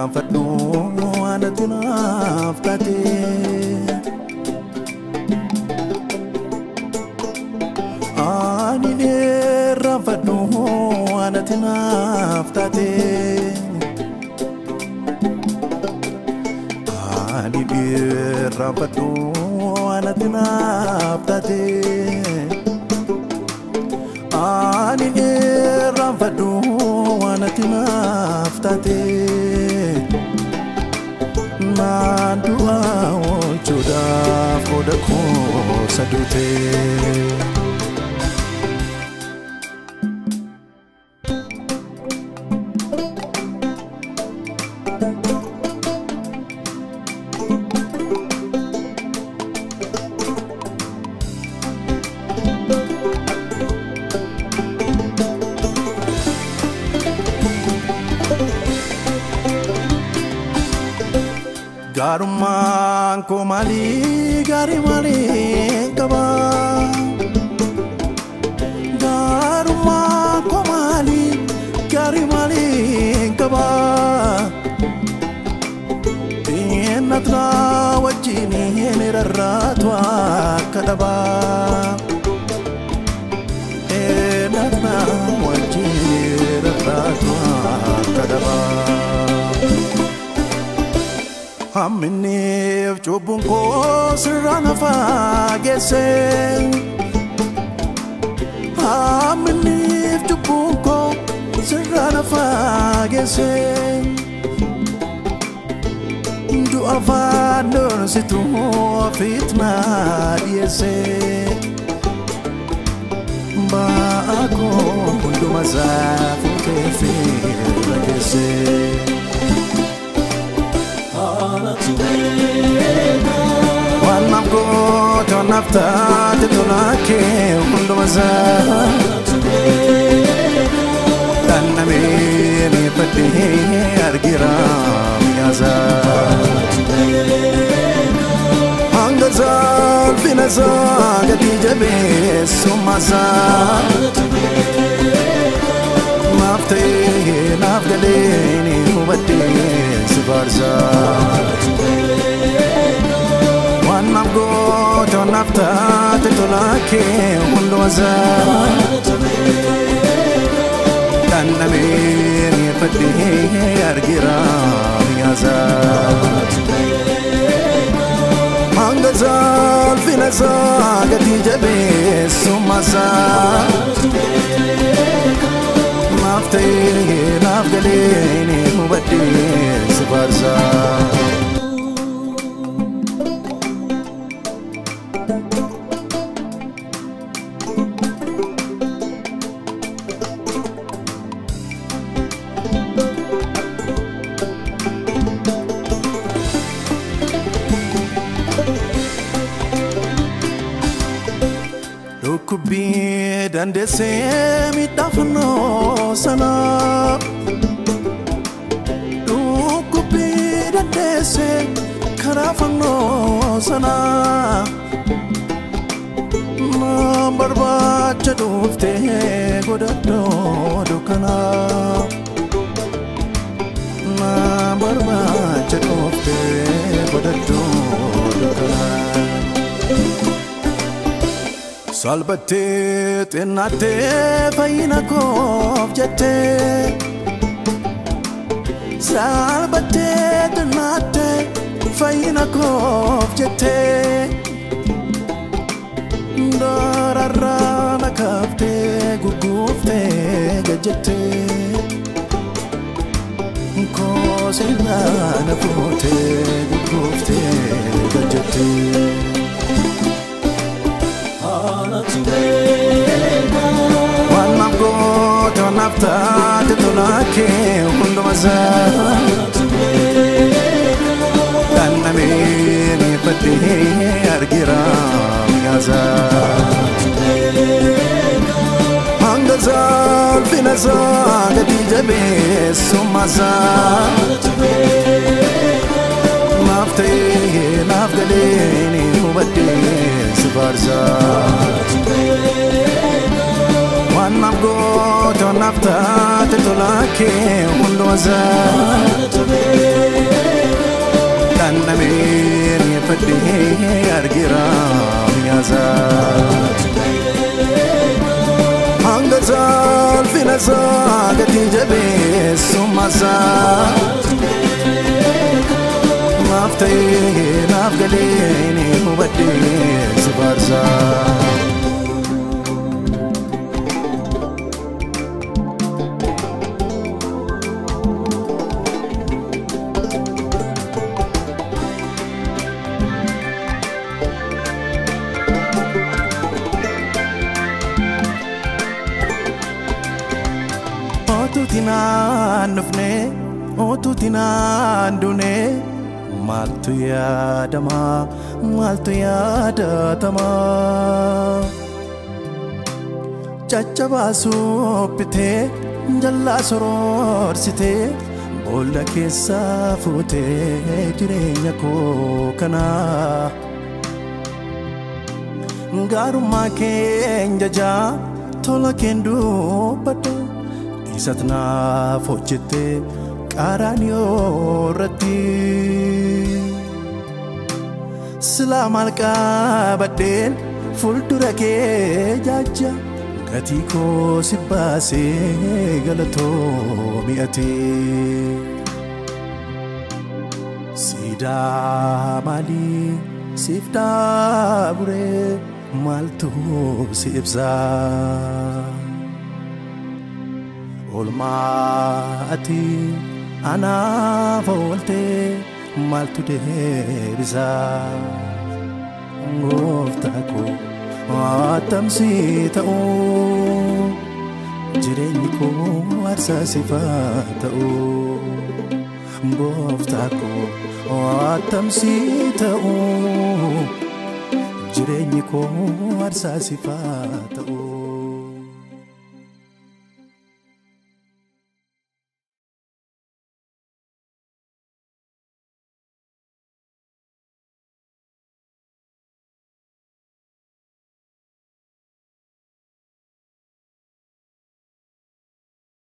irraanfadhu anatti naaf taate. Ani irraanfadhu anatti naaf taate. Ani irraanfadhu anatti naaf taate. Ani irraanfadhu anatti naaf taate. Naan du'a oolchuudhaaf qooda koo saduute. Gaarummaan koo maalii gaarii maalii qaba? Gaarummaan koo maalii gaarii maalii qaba? Xinnatna wajjin hin rarraatu akka dhaba. Xinnatna wajjin rarraatu akka dhaba. Hamminniif cubbuun koo sirraa na faageesse. Hamminniif cubbuun koo sirraa na faageesse. Du'a afaan dorsitu ofiit na dhiyeesse. Ba'aa koo hunduma isaa fuutee fi dhageesse. Waan naaf goote waan naaf taate tolaa kee hunduma isaa Dhandhamee miidhagdee argira mi'aasaa Hanga salphina isaa gatii jabeessummaa isaa Naaf ta'ee naaf galee ni hubadhee si faarsaa Waan naaf goote waan naaf taate tolaa kee hunduma isaa Dhandhamee miidhagdee argira mi'aasaa Hanga salphina isaa gatii jabeessummaa isaa Naaf ta'ee naaf galee ni hubadhee si faarsaa. Dhukkubbii dandeessee miidhaafannoo sana. Dhukkubbii dandeessee karaa fannoo sana. Na barbaacha dhuftee godhadhoo dukkana. Na barbaacha dhuftee godhadhoo dukkana. Salbattee xinnattee fayyina koof jettee Salbattee xinnattee fayyina koof jettee Dararraa na kaaftee gugguuftee gajjettee Kooseenaa na fuutee gugguuftee gajjettee. Waan naaf goote waan naaf taate tolaa kee hunduma isaa Dhandhamee miidhagdee argira mi'aasaa Hanga salphina isaa gatii jabeessummaa isaa Naaf ta'ee naaf galee ni hubadhee si faarsaa. Waan naaf goote waan naaf taate tolaa kee hunduma isaa dhandhameen fadhee argira mi'aasaa. hanga salphina isaa gatii jabeessummasaa naaf ta'ee naaf galee ni hubadhee si faarsaa. Otuuti naan dhufne otuuti naan duune maaltu yaadama maaltu yaadatama. Caccabaa bitee jallaa soroorsitee boolla keessaa fuutee jireenya koo kanaa. Gaarummaa keenya jaa tola keen dubbadhu. Isat naaf hojjette qaaraan irratti silaa maal qabadheen fuuldura kee jaaja gatii koo si baasee galatoo mi'atee siidaa maalii siif dhaaburee maaltu si ibsaa. Olmaa ati anaaf ooltee maaltu deebisaa? Gooftaa koo attamsi ta'uu jireenyi koo aarsaa sifaa ta'uu. Gooftaa koo attamsi ta'uu jireenyi koo aarsaa sifaa ta'uu.